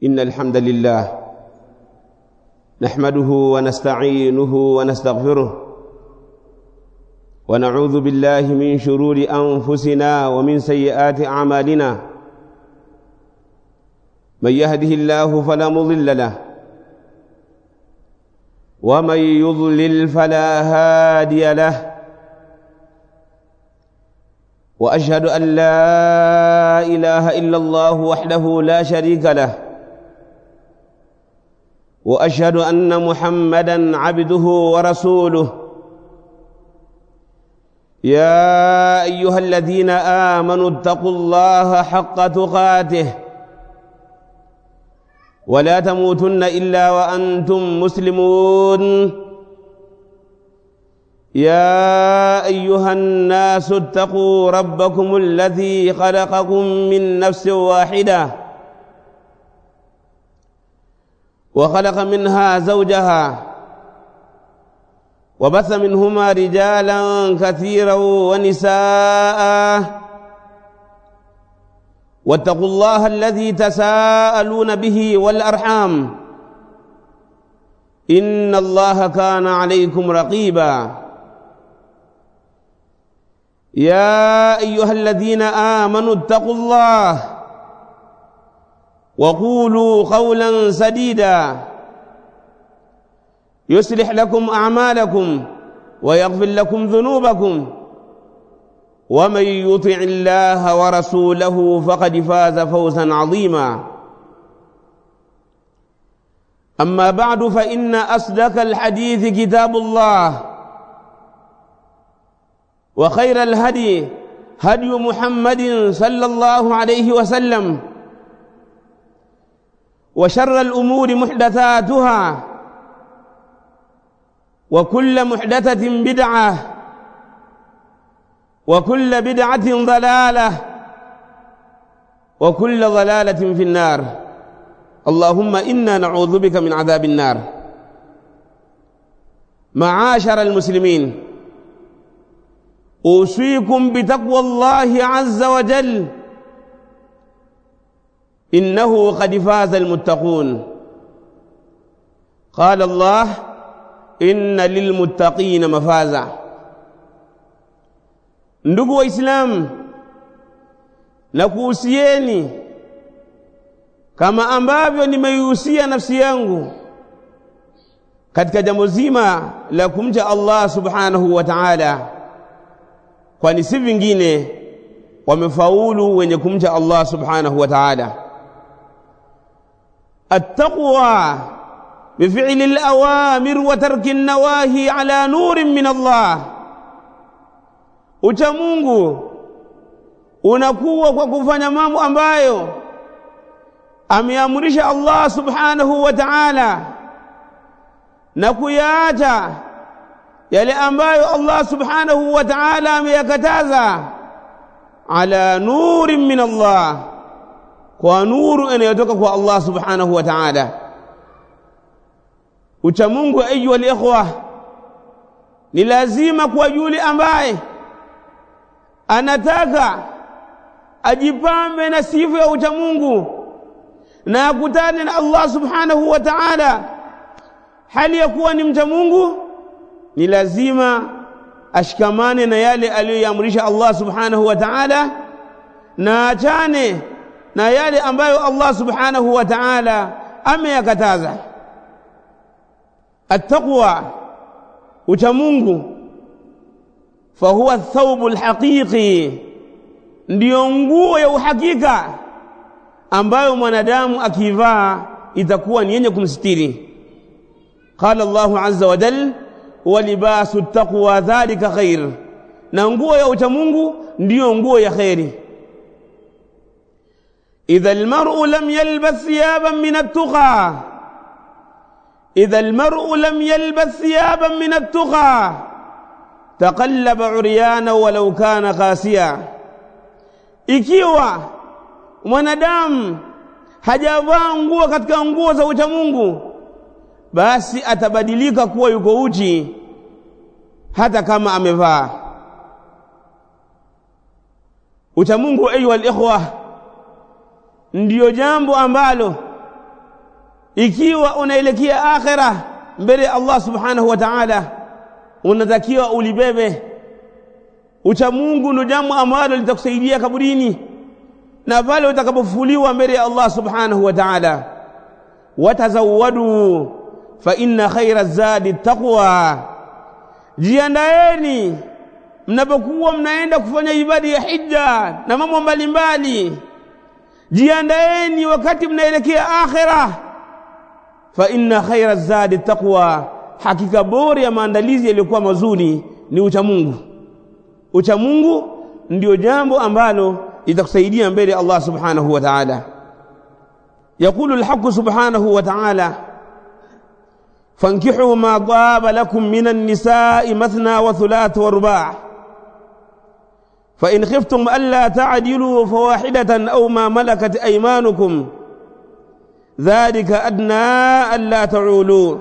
إن الحمد لله نحمده ونستعينه ونستغفره ونعوذ بالله من شرور أنفسنا ومن سيئات أعمالنا من يهده الله فلا مضل له ومن يضلل فلا هادي له واشهد ان لا اله الا الله وحده لا شريك له واشهد ان محمدا عبده ورسوله يا ايها الذين امنوا اتقوا الله حق تقاته ولا تموتن الا وانتم مسلمون يا ايها الناس اتقوا ربكم الذي خلقكم من نفس واحده وخلق منها زوجها وبث منهما رجالا كثيرا ونساء واتقوا الله الذي تساءلون به والارحام ان الله كان عليكم رقيبا يا ايها الذين امنوا اتقوا الله وقولوا قولا سديدا يصلح لكم اعمالكم ويغفر لكم ذنوبكم ومن يطع الله ورسوله فقد فاز فوزا عظيما اما بعد فان اصدق الحديث كتاب الله وخير الهدي هدي محمد صلى الله عليه وسلم وشر الامور محدثاتها وكل محدثه بدعه وكل بدعه ضلاله وكل ضلاله في النار اللهم انا نعوذ بك من عذاب النار معاشر المسلمين اوصيكم بتقوى الله عز وجل انه قد فاز المتقون قال الله ان للمتقين مفازا ndugu waislamu na kuhusieni kama ambavyo nimeihusia nafsi yangu katika jambo zima la kumcha Allah subhanahu wa ta'ala kwani si vingine wamefaulu wenye kumcha Allah subhanahu wa ta'ala التقوى بفعل الأوامر وترك النواهي على نور من الله uchamungu unakuwa kwa kufanya mambo ambayo ameamrisha Allah subhanahu wa ta'ala na kuyaacha yale ambayo Allah subhanahu wa ta'ala ameyakataza ala nurin min Allah kwa nuru inayotoka kwa Allah subhanahu wa ta'ala uchamungu ayuha alikhwa ni lazima kwa yule ambaye anataka ajipambe na sifa ya uchamungu na akutane na Allah subhanahu wa ta'ala hali ya kuwa ni mcha Mungu ni lazima ashikamane na yale aliyoamrisha Allah subhanahu wa ta'ala na achane na yale ambayo Allah subhanahu wa ta'ala ameyakataza attaqwa ucha Mungu fahuwa thawbu alhaqiqi ndiyo nguo ya uhakika ambayo mwanadamu akivaa itakuwa ni yenye kumstiri قال الله عز وجل ولباس التقوى ذلك خير na nguo ya ucha Mungu ndiyo nguo ya khairi idha almar'u lam yalbas thiyaban min at-tuqa idha almar'u lam yalbas thiyaban min at-tuqa taqallaba uryana walau kana qasiya ikiwa mwanadamu hajavaa nguo katika nguo za ucha Mungu basi atabadilika kuwa yuko uchi hata kama amevaa uchamungu ayuha alikhwa ndiyo jambo ambalo ikiwa unaelekea akhira mbele ya Allah subhanahu wa ta'ala unatakiwa ulibebe ucha Mungu ndio jambo ambalo litakusaidia kaburini na pale utakapofufuliwa mbele ya Allah subhanahu wa ta'ala watazawwadu fa inna khaira zadi taqwa jiandaeni mnapokuwa mnaenda kufanya ibada ya hija na mambo mbalimbali jiandaeni wakati mnaelekea akhira fa inna khaira zadi taqwa hakika bora ya maandalizi yaliyokuwa mazuri ni ucha Mungu ucha Mungu ndio jambo ambalo litakusaidia mbele ya Allah subhanahu wa ta'ala يقول الحق سبحانه وتعالى فانكحوا ما طاب لكم من النساء مثنى وثلاث ورباع فإن خفتم ألا تعدلوا فواحدة أو ما ملكت أيمانكم ذلك أدنى ألا تعولوا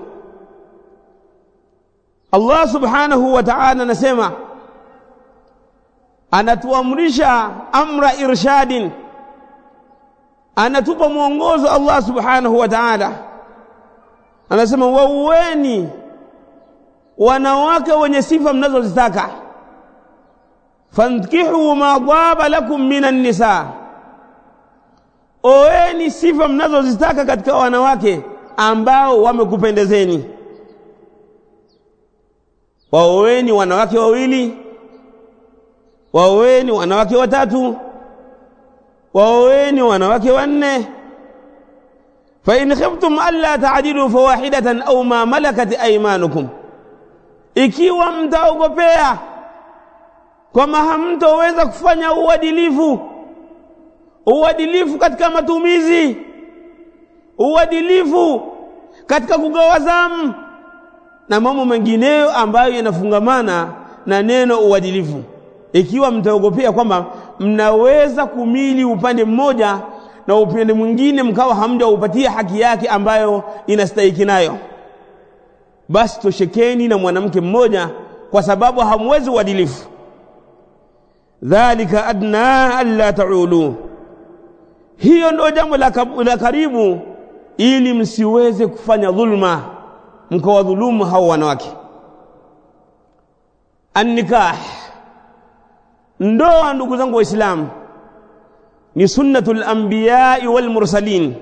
الله سبحانه وتعالى نسمع anatuamrisha amra irshadin anatupa mwongozo Allah subhanahu wa ta'ala anasema waueni wanawake wenye sifa mnazozitaka fankihu ma dhaba lakum minan nisa oeni sifa mnazozitaka katika wanawake ambao wamekupendezeni waoeni wanawake wawili waoeni wanawake watatu waoeni wanawake wanne fa in khiftum alla ta'dilu fawahidatan aw ma malakat aymanukum ikiwa mtaogopea kwamba hamtoweza kufanya uadilifu uadilifu katika matumizi uadilifu katika kugawa zamu na mambo mengineyo ambayo yanafungamana na neno uadilifu ikiwa mtaogopea kwamba mnaweza kumili upande mmoja na upande mwingine mkawa hamjaupatia haki yake ambayo inastahiki nayo basi toshekeni na mwanamke mmoja kwa sababu hamwezi uadilifu dhalika adna alla taulu hiyo ndio jambo la, la karibu ili msiweze kufanya dhulma mkawadhulumu hao wanawake annikah ndoa ndugu zangu waislamu ni sunnatul anbiya wal mursalin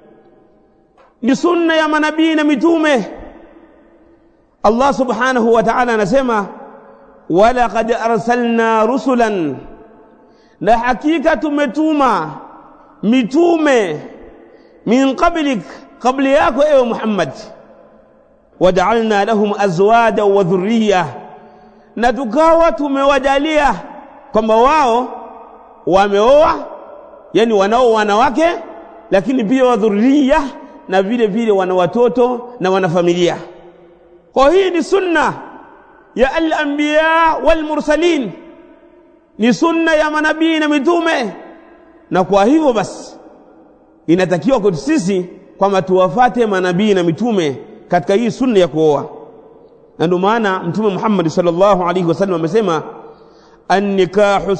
ni sunna ya manabii na mitume Allah subhanahu wa ta'ala anasema walaqad arsalna rusulan na hakika tumetuma mitume min qablik qabla yako ewe Muhammad waja'alna lahum azwaja wa dhurriya na tukawa tumewajalia kwamba wao wameoa yani wanao wanawake lakini pia wadhuria na vile vile wana watoto na wana familia kwa hii ni sunna ya al-anbiya wal mursalin ni sunna ya manabii na mitume na kwa hivyo basi inatakiwa kwetu sisi kwamba tuwafate manabii na mitume katika hii sunna ya kuoa na ndio maana mtume Muhammad sallallahu alaihi wasallam amesema annikahu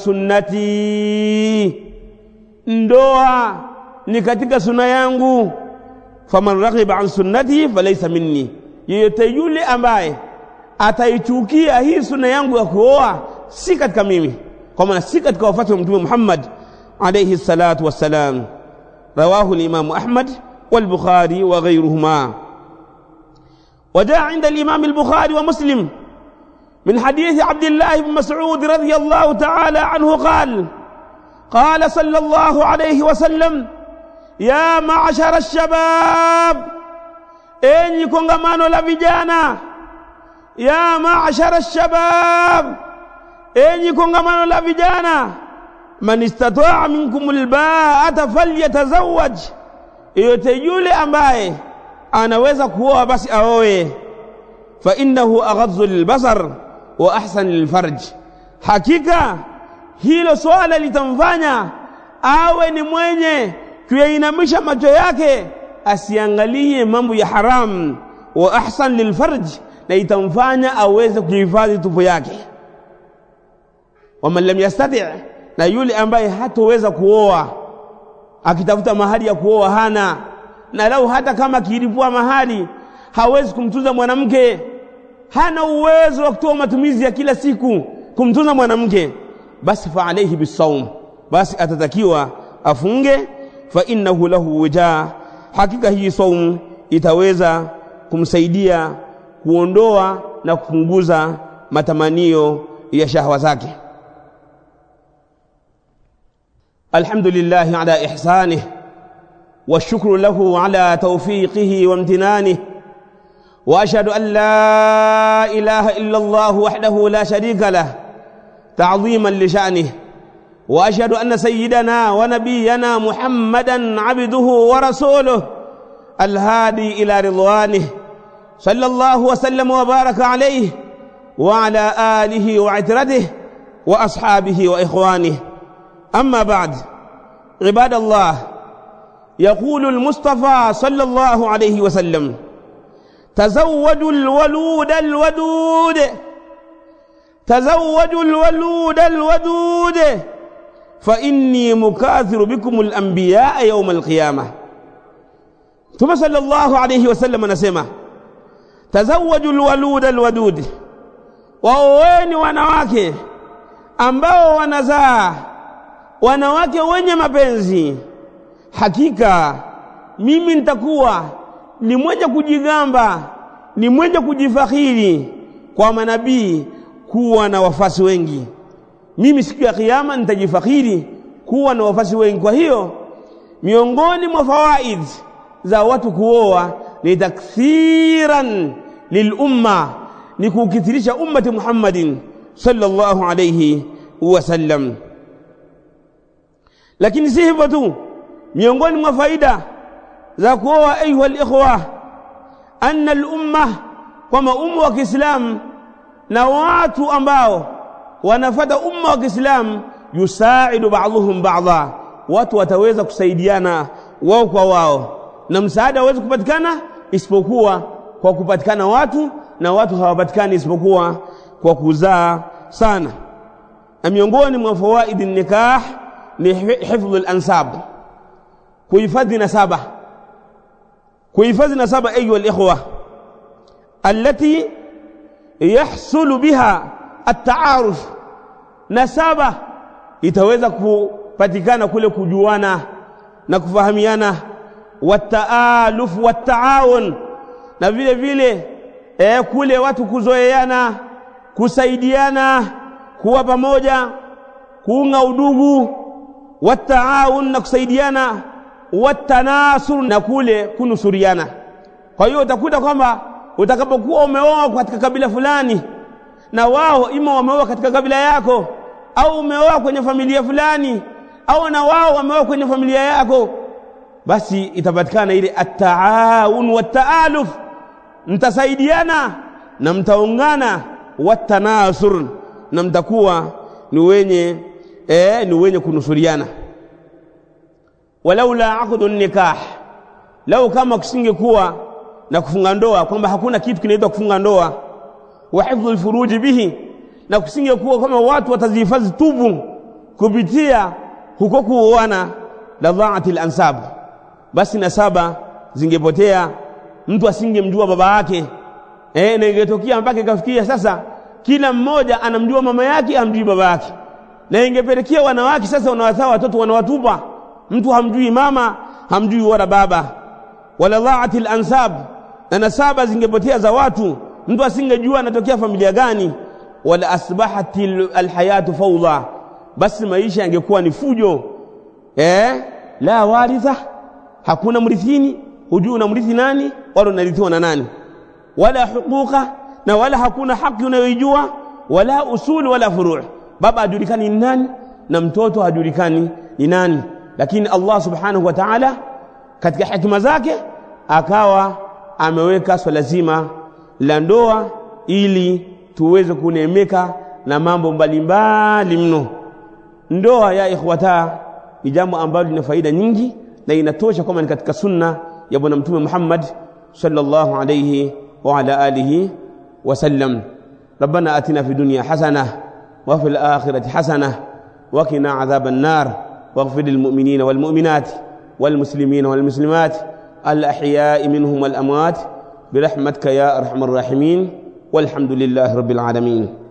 sunnati ndoa ni katika sunna yangu faman raghiba an sunnati falaysa minni yeyote yule ambaye ataichukia hii sunna yangu ya kuoa si katika mimi kwa maana si katika wafuasi wa mtume Muhammad alayhi salatu wassalam rawahu al-imam Ahmad wal-Bukhari wa ghayruhuma وجاء عند الإمام البخاري ومسلم من حديث عبد الله بن مسعود رضي الله تعالى عنه قال قال صلى الله عليه وسلم يا معشر الشباب enyi kongamano la vijana ya maashara alshabab enyi kongamano la vijana man istataa minkum albaata falyatazawaj yote yule ambaye anaweza kuoa basi aoe fa innahu aghadzu lilbasar wa ahsan lilfarj hakika hilo swala litamfanya awe ni mwenye kuyainamisha macho yake asiangalie mambo ya haram wa ahsan lilfarj na itamfanya aweze kuhifadhi tupu yake waman lam yastati na yule ambaye hatoweza kuoa akitafuta mahali ya kuoa hana na lau hata kama akilipua mahali hawezi kumtunza mwanamke hana uwezo wa kutoa matumizi ya kila siku kumtunza mwanamke basi fa alayhi bisawm basi atatakiwa afunge fa innahu lahu wija hakika hii saumu itaweza kumsaidia kuondoa na kupunguza matamanio ya shahwa zake alhamdulillah ala ihsanih والشكر له على توفيقه وامتنانه واشهد ان لا اله الا الله وحده لا شريك له تعظيما لشانه واشهد ان سيدنا ونبينا محمدا عبده ورسوله الهادي الى رضوانه صلى الله وسلم وبارك عليه وعلى اله وعترته واصحابه واخوانه اما بعد عباد الله يقول المصطفى صلى الله عليه وسلم تزوجوا الولود الودود تزوجوا الولود الودود فإني مكاثر بكم الأنبياء يوم القيامة ثم صلى الله عليه وسلم نسمع تزوجوا الولود الودود waoweni wanawake ambao wanazaa wanawake wenye mapenzi hakika mimi nitakuwa ni mwenye kujigamba ni mwenye kujifakhiri kwa manabii kuwa na wafasi wengi mimi siku ya kiyama nitajifakhiri kuwa na wafasi wengi kwa hiyo miongoni mwa fawaid za watu kuoa ni takthiran lilumma ni kukithirisha ummati Muhammadin sallallahu alayhi wasallam lakini si hivyo tu miongoni mwa faida za kuoa ayuha alikhwa anna al-umma kwamba umma wa Kiislamu na watu ambao wanafata umma wa Kiislamu yusaidu ba'dhuhum ba'dha watu wataweza kusaidiana wao kwa wao na msaada hawezi kupatikana isipokuwa kwa kupatikana watu na watu hawapatikani isipokuwa kwa kuzaa sana na miongoni mwa fawaidi nikah ni hifdhu al-ansab kuhifadhi nasaba kuhifadhi nasaba ayuha al-ikhwa allati yahsulu biha at-ta'aruf nasaba itaweza kupatikana kule kujuana na kufahamiana wataaluf wataawun na vile vile eh, kule watu kuzoeana kusaidiana kuwa pamoja kuunga udugu wataawun na kusaidiana watanasur na kule kunusuriana kwa hiyo utakuta kwamba utakapokuwa umeoa katika kabila fulani na wao ima wameoa katika kabila yako au umeoa kwenye familia fulani au na wao wameoa kwenye familia yako basi itapatikana ile at-taawun wat-taaluf mtasaidiana na mtaungana watanasur na mtakuwa ni wenye eh, ni wenye kunusuriana walaula aqdu nikah lau kama kusingekuwa na kufunga ndoa kwamba hakuna kitu kinaitwa kufunga ndoa wa hifdhu alfuruji bihi na kusingekuwa kama watu watazihifadhi tubu kupitia huko kuoana la dhaati alansab basi nasaba zingepotea mtu asingemjua baba yake eh na ingetokea mpaka ikafikia sasa kila mmoja anamjua mama yake amjui baba yake na ingepelekea wanawake sasa wanawazaa watoto wanawatupa mtu hamjui mama hamjui wala baba wala dhaati alansab na nasaba zingepotea za watu mtu asingejua anatokea familia gani wala asbahati alhayatu fawda basi maisha yangekuwa ni fujo eh la waritha hakuna mrithini hujui unamrithi nani wala unarithiwa na nani wala huquqa na wala hakuna haki unayoijua wala usuli wala furu' baba hajulikani ni nani na mtoto hajulikani ni nani lakini Allah subhanahu wa ta'ala katika hikima zake akawa ameweka swala zima la ndoa ili tuweze kunemeka na mambo mbalimbali mno ndoa ya ikhwata ni jambo ambalo lina faida nyingi na inatosha kama ni katika sunna ya bwana mtume Muhammad sallallahu alayhi wa ala alihi wasallam ربنا آتنا في الدنيا حسنة وفي الآخرة حسنة وقنا عذاب النار واغفر للمؤمنين والمؤمنات والمسلمين والمسلمات الأحياء منهم والأموات برحمتك يا أرحم الراحمين والحمد لله رب العالمين